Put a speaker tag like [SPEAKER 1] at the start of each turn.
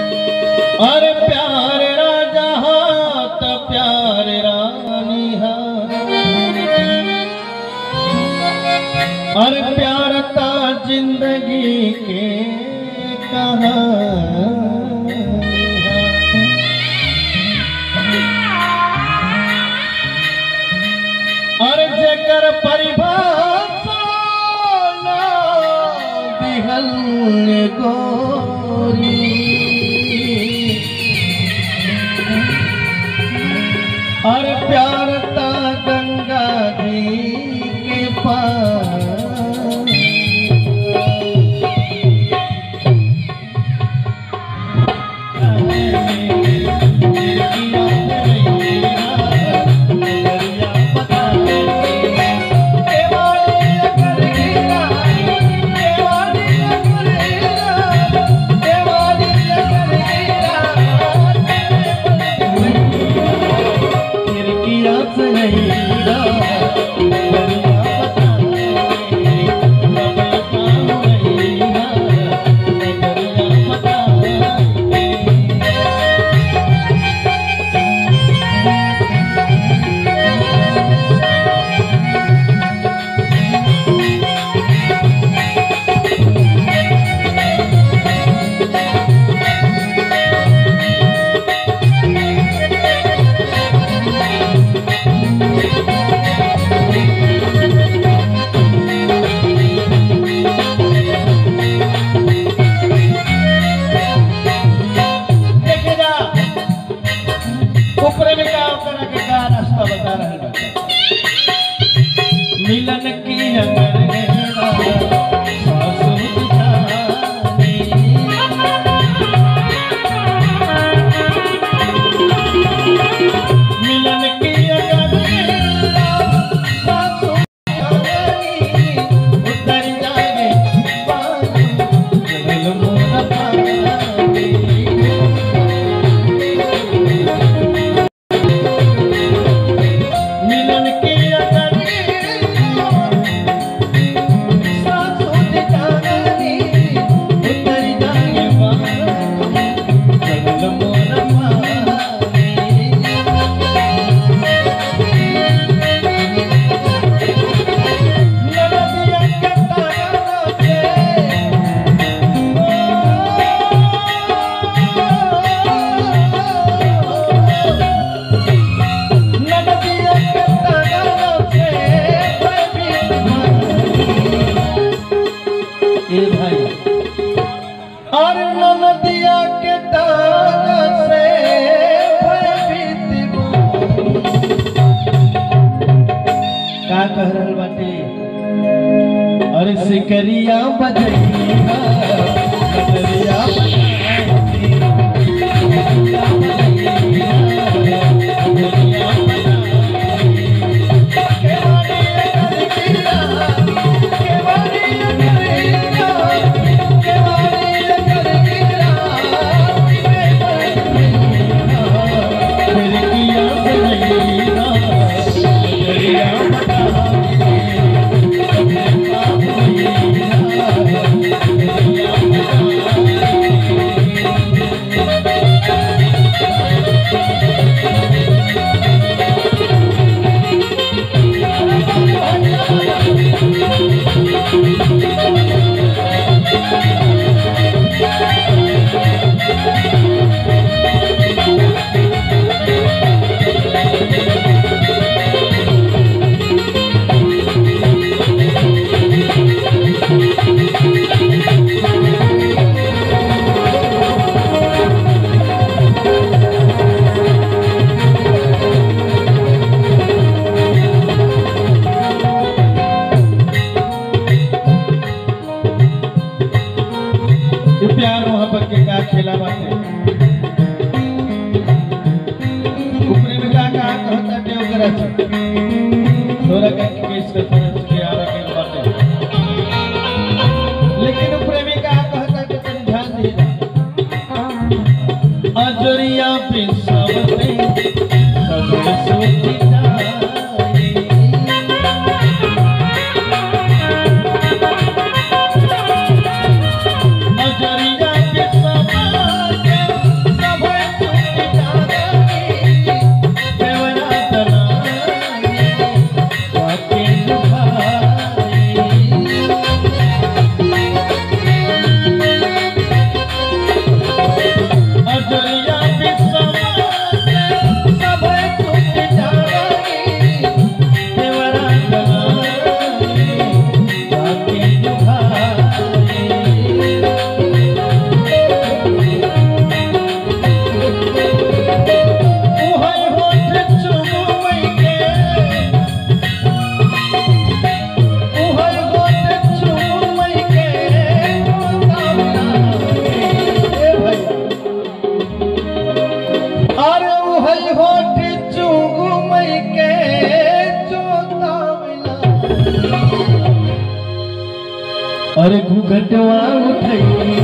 [SPEAKER 1] अरे प्यार राजा हाथ प्यार रानी हाथ अरे प्यार ता जिंदगी के कहानी हाथ। अरे जकर परिभाषा ना दिहल गोरी अरे प्यार ता गंगा जी के पार देखेगा ऊपर में का ओकरा के का रास्ता बता रहल बा मिलन की अंगरेजा सासु जानी मिलन की अंगरेजा सासु जानी उतर जाए पानी चल मोरा पानी मिलन की अगरी सासु जानी उतर जाए पानी चल मोरा पानी नदिया के तारा से नदिया के तारा से ए भाई और नदिया के तारा से भयभीत का कह रहल बाटे अरे सिकरिया बजैया बजरिया ये प्यार मोहब्बत के का खेला बाटे ऊपरे में का का कहता के ओकरा से तोरा के केस के तरफ से आ रहा के बाटे लेकिन ऊपरे में का कहता के तनी ध्यान दे अजरिया पे सबते सबते सोती जाए अजरिया के समा के घटवा उठई